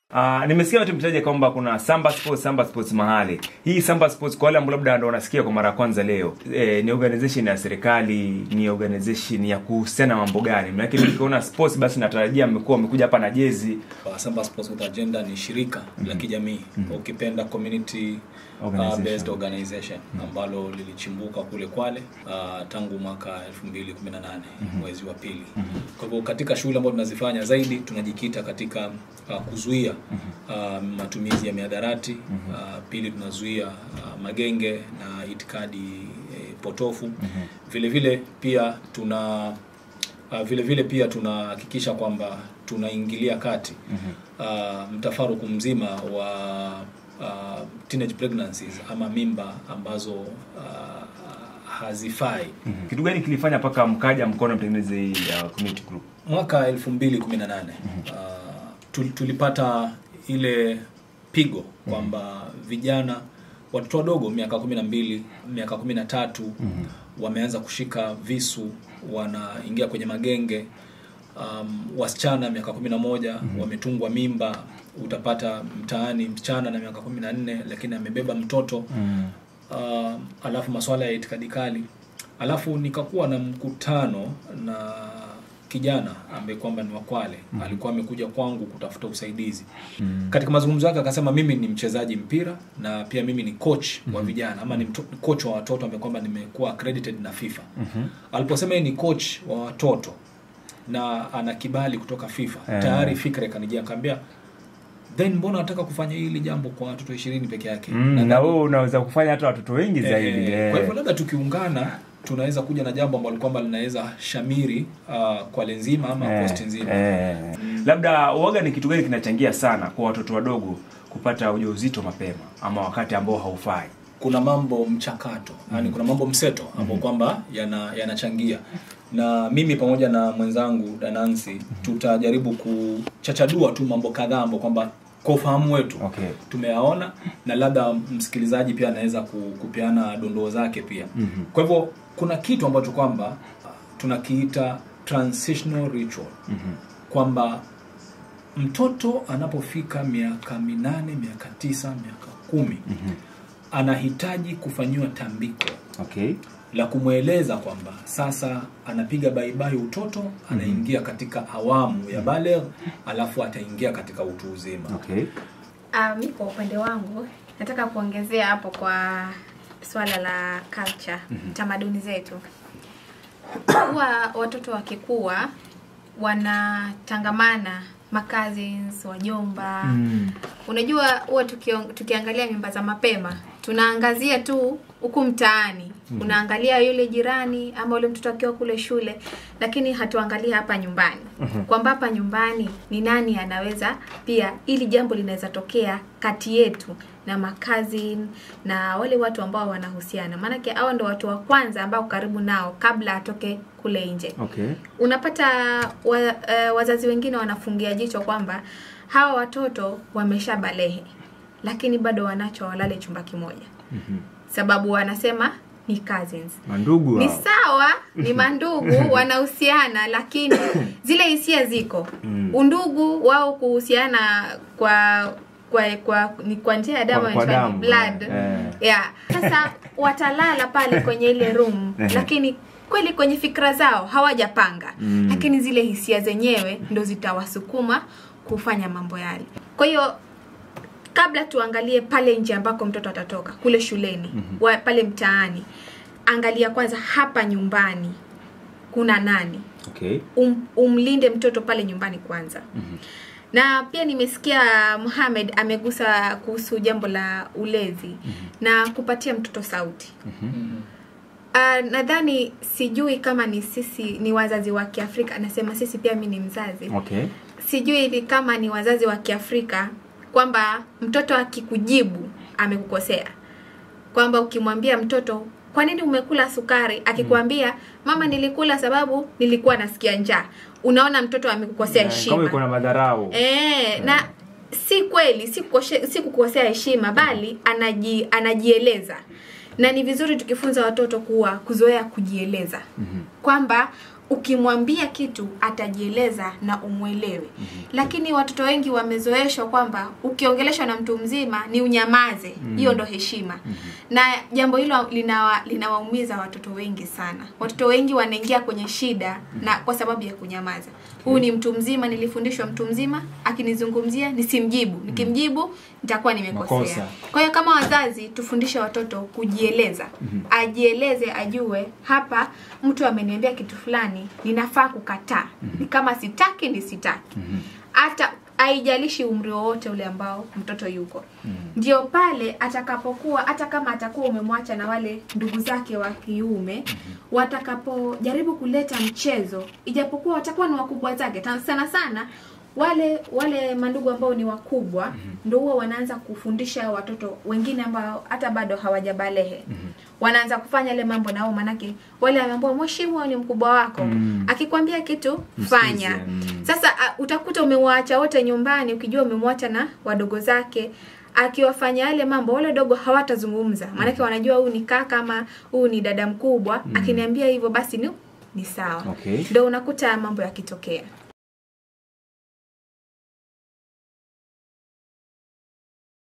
Uh, nimesikia watu mtaja kwamba kuna Samba Sports, Samba Sports mahali. Hii Samba Sports kwa wale ambao labda ndo wanasikia kwa mara ya kwanza leo. Eh, ni organization ya serikali, ni organization ya kuhusiana na mambo gani? Maana yake nikiona sports basi natarajia mmekuwa wamekuja hapa na jezi Uh, Samba Sports with Agenda ni shirika la kijamii ukipenda community uh, Organization. based organization ambalo lilichimbuka kule Kwale uh, tangu mwaka 2018 mwezi wa pili. Kwa hivyo katika shughuli ambazo tunazifanya zaidi tunajikita katika uh, kuzuia uh, matumizi ya mihadarati uh, pili tunazuia uh, magenge na itikadi eh, potofu vile vile pia tuna Uh, vile vile pia tunahakikisha kwamba tunaingilia kati uh, mtafaruku mzima wa uh, teenage pregnancies ama mimba ambazo uh, hazifai. kitu gani kilifanya mpaka mkaja mkono mtengeneze hii uh, community group? Mwaka 2018 uh, tul- tulipata ile pigo kwamba vijana watoto wadogo miaka 12 miaka 13 wameanza kushika visu wanaingia kwenye magenge um, wasichana miaka 11 wametungwa mimba utapata mtaani msichana na miaka 14 lakini amebeba mtoto uh, alafu masuala ya itikadi kali alafu nikakuwa na mkutano na kijana ambaye kwamba ni wakwale alikuwa amekuja kwangu kutafuta usaidizi katika mazungumzo yake akasema mimi ni mchezaji mpira na pia mimi ni coach wa vijana ama ni mto- coach wa watoto ambaye kwamba nimekuwa accredited na FIFA aliposema yeye ni coach wa watoto na ana kibali kutoka FIFA Eh. tayari fikra ikanijia akaambia then mbona nataka kufanya hili jambo kwa watoto ishirini peke yake Mm, Na na wewe unaweza kufanya hata watoto wengi Eh, zaidi. eh, eh. Kwa hivyo labda tukiungana tunaweza kuja na jambo ambalo kwamba linaweza shamiri uh, Kwale nzima ama Eh, Coast nzima. eh. Labda uoga ni kitu gani kinachangia sana kwa watoto wadogo kupata ujauzito mapema ama wakati ambao haufai? Kuna mambo mchakato, yani kuna mambo mseto ambao kwamba yana- yanachangia na mimi pamoja na mwenzangu Danansi tutajaribu kuchachadua tu mambo kadhaa ambao kwamba kwa ufahamu wetu Okay. tumeyaona na labda msikilizaji pia anaweza ku- kupeana dondoo zake pia Mhm. kwa hivyo kuna kitu ambacho kwamba uh, tunakiita transitional ritual Mhm. kwamba mtoto anapofika miaka minane miaka tisa miaka kumi Mhm. anahitaji kufanyiwa tambiko Okay. la kumweleza kwamba sasa anapiga baibai utoto anaingia katika awamu ya balegh alafu ataingia katika utu uzima Okay. Uh, mi kwa upande wangu nataka kuongezea hapo kwa swala la culture tamaduni zetu huwa watoto wakikuwa wanatangamana makazins wajomba Mm. unajua huwa tukiong- tukiangalia mimba za mapema tunaangazia tu huku mtaani unaangalia yule jirani ama yule mtoto akiwa kule shule lakini hatuangalia hapa nyumbani kwamba hapa nyumbani ni nani anaweza pia ili jambo linaweza tokea kati yetu na makazi na wale watu ambao wanahusiana maanake hao ndo watu wa kwanza ambao karibu nao kabla atoke kule nje Okay. unapata wa, uh, wazazi wengine wanafungia jicho kwamba hawa watoto wamesha balehe lakini bado wanacho walale chumba kimoja Mhm. sababu wanasema ni cousins Mandugu ni hao. sawa ni mandugu wanahusiana lakini zile hisia ziko Mm. undugu wao kuhusiana kwa kwa kwa ni kwa njia ya damu Kwa- kwa inaitwa damu, blood eh. yeah sasa watalala pale kwenye ile room Eh. lakini kweli kwenye fikra zao hawajapanga Mm. lakini zile hisia zenyewe ndo zitawasukuma kufanya mambo yale kwa hiyo kabla tuangalie pale nje ambako mtoto atatoka kule shuleni Mhm. wa, pale mtaani angalia kwanza hapa nyumbani kuna nani Okay. um, umlinde mtoto pale nyumbani kwanza Mhm. na pia nimesikia Muhammad amegusa kuhusu jambo la ulezi na kupatia mtoto sauti Mhm. uh, nadhani sijui kama ni sisi ni wazazi wa kiafrika anasema sisi pia mi ni mzazi Okay. sijui ni kama ni wazazi wa kiafrika kwamba mtoto akikujibu amekukosea kwamba ukimwambia mtoto kwa nini umekula sukari akikwambia mama nilikula sababu nilikuwa nasikia njaa unaona mtoto amekukosea Eh, heshima Kama iko na madharau. Eh, na si kweli si kukoshe- si kukosea heshima bali anaji, anajieleza na ni vizuri tukifunza watoto kuwa kuzoea kujieleza Mhm. kwamba ukimwambia kitu atajieleza na umwelewe lakini watoto wengi wamezoeshwa kwamba ukiongeleshwa na mtu mzima ni unyamaze hiyo ndo heshima na jambo hilo linawa, linawaumiza watoto wengi sana watoto wengi wanaingia kwenye shida na kwa sababu ya kunyamaza huu ni mtu mzima nilifundishwa mtu mzima akinizungumzia nisimjibu nikimjibu nitakuwa nimekosea Makosa. kwa hiyo kama wazazi tufundishe watoto kujieleza ajieleze ajue hapa mtu ameniambia kitu fulani ninafaa kukataa ni kama sitaki ni sitaki hata haijalishi umri wowote ule ambao mtoto yuko ndio pale atakapokuwa hata kama atakuwa umemwacha na wale ndugu zake wa kiume watakapojaribu kuleta mchezo ijapokuwa watakuwa ni wakubwa zake ta- sana sana wale wale mandugu ambao ni wakubwa ndo huwa wanaanza kufundisha watoto wengine ambao hata bado hawajabalehe wanaanza kufanya ile mambo nao manake wale ambao mheshimu ni mkubwa wako Mm. akikwambia kitu Msikize, fanya mm. sasa uh, utakuta umewaacha wote nyumbani ukijua umemwacha na wadogo zake akiwafanya yale mambo wale dogo hawatazungumza maanake wanajua huyu ni kaka ama huyu ni dada mkubwa akiniambia hivyo basi ni ni sawa Okay. ndo unakuta mambo yakitokea